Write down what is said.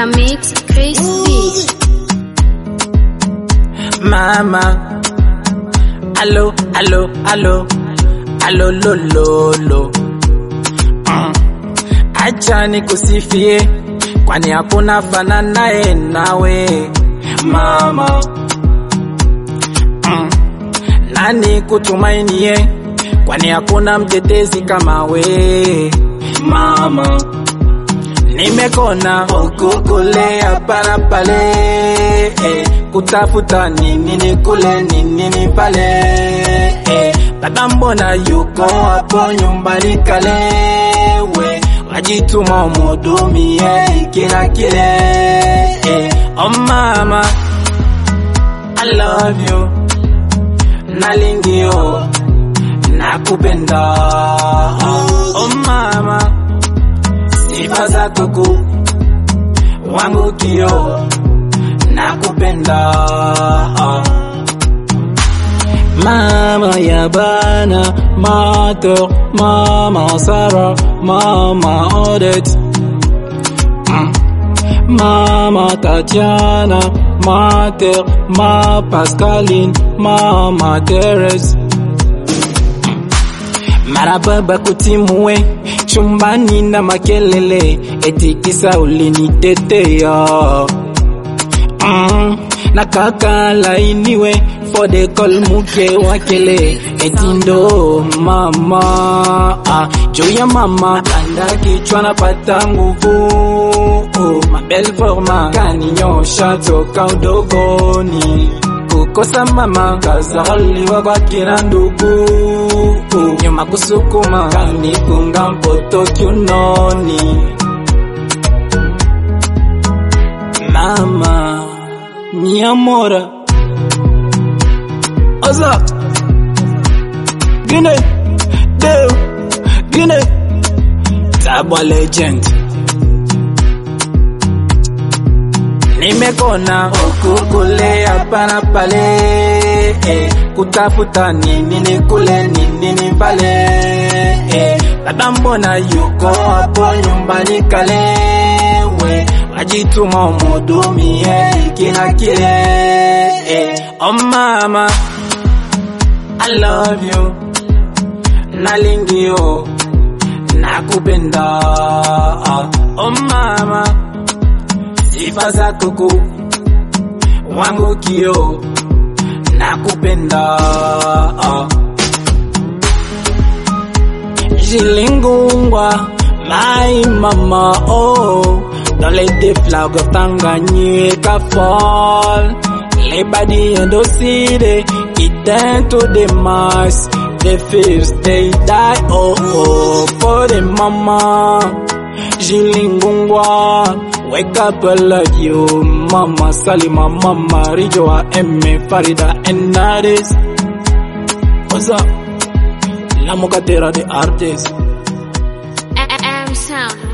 Mix Crispy. mama alo alo alo alo lo lo lo mm. acha nikusifie kwani hakuna fananaye nawe mama mm. nani kutumainie kwani hakuna mtetezi kama we mama nimekona ukukulea para pale eh, kutafuta nini ni kule nini ni pale eh, baba mbona yuko hapo nyumbani kale we wajituma umudumie kila kile eh, oh mama I love you nalingio nakupenda oh mama sifa zako kuu wangu kio nakupenda mama ya bana mater mama sara mama odet mm. mama tatiana mater ma pascaline mama teres marababa kutimue chumbani na makelele etikisa ulinitetea mm, na kaka lainiwe fode kol muke wakele etindo mama ah, juu ya mama kanda kichwa napata nguvu oh, mabel forma kaninyosha toka udogoni kukosa mama kazaliwa kwa kila ndugu nyuma kusukuma kanikunga mpoto kiunoni mama mi amora oza gine deo gine tabwa legend nimekona ukukulea para pale eh, kutafuta nini ni kule nini ni pale eh, baba mbona yuko hapo nyumbani kale we wajituma umudumie kila kile eh, oh mama I love you nalingio nakupenda oh mama sifa zako kuu wangu kio nakupenda jilingungwa my mama oh don't let the flag of Tanganyika fall lay body and the city it down to the mass the first they die oh oh for the mama jilingungwa Wake up, I love you, Mama Salima, Mama Rijoa, Emme, Farida, and Nadis. What's up? La Mocatera, the artist. M Sound